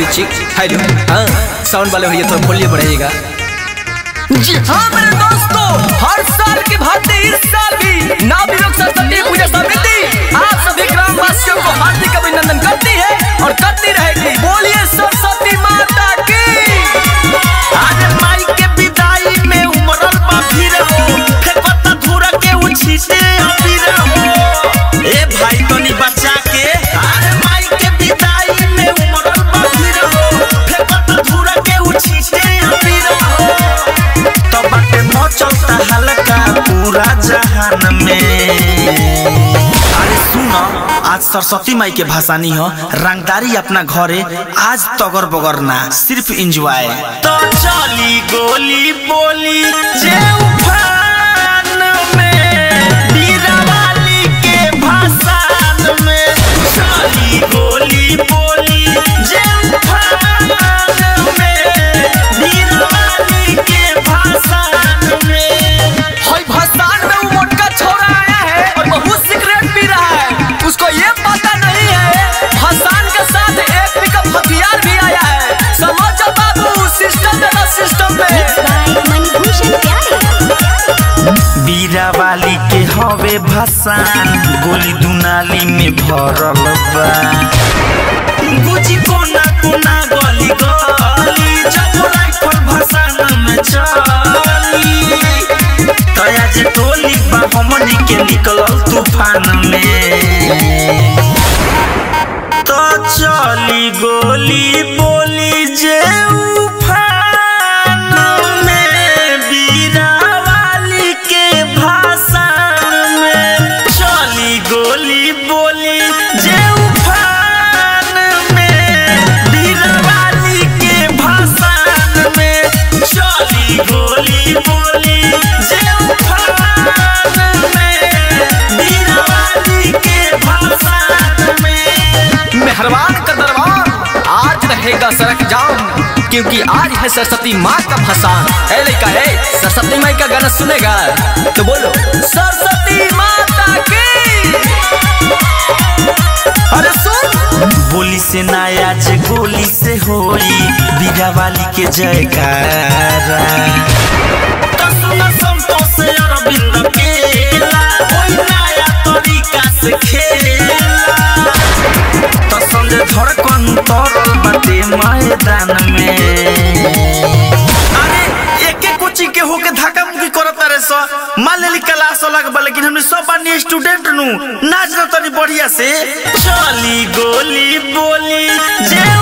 चिक हेलो हाँ साउंड वाले भैया थोड़ा वॉल्यूम बढ़ाइएगा जी हाँ मेरे दोस्तों हर साल की भांति इस साल भी नाभिलोक सरस्वती पूजा समिति आप सभी ग्रामवासियों को हार्दिक अभिनंदन करती है और करती रहेगी बोलिए सरस्वती माता की अरे माई के विदाई में उमरल बा भीड़ हो फेंकता धूरा के उछीटे अबीर हो ए भाई तनी बचा के अरे माई के विदाई में उमरल बा भीड़ हो फेंकता धूरा के उछीटे अबीर हो तो बाटे मचलता हल्का पूरा जहान में अरे सुनो आज सरस्वती माई के भाषानी हो रंगदारी अपना घरे आज तगर बगर ना सिर्फ इंजॉय तो चली गोली बोली जे उफान में बीरावाली के भाषान में चली गोली बोली जे उफान में बीरावाली के भाषान में हाय भसान में वो मोटका छोरा आया है और बहुत सिगरेट पी रहा है उसको ये पता नहीं है भसान के साथ एक पिकअप हथियार भी आया है समझ बाबू सिस्टम में ना सिस्टम में बाय मणिभूषण प्यारे बीरा वाली के हवे भसान गोली दुनाली में भरल बा गुजी कोना कोना गली गली जब राइफल भसान में चली तया जे टोली बा हमनी के निकलल तूफान में तो चली गोली बोली जे उफान में बीरा वाली के भाषा में चली गोली बोली जे उफान में बीरा वाली के भाषा में चली गोली बोली जे उफान में बीरा वाली के भाषा में मेहरबान का दरबार आज रहेगा सड़क जाम क्योंकि आज है सरस्वती माँ का भसान है लड़का है सरस्वती माई का गाना सुनेगा तो बोलो सरस्वती माता की अरे सुन बोली से नाया जे गोली से होई बीरा वाली के जयकारा तो सुना संतोष अरविंद केला कोई नया तरीका से खेला तो संजय धड़कन तरल बाटे मैदान में अरे एके कोचिंग के होके धक्का मुक्की करत रे सो मान लेली क्लास अलग बा लेकिन हमने सब बानी स्टूडेंट नु नाच न तनी बढ़िया से चली गोली बोली जे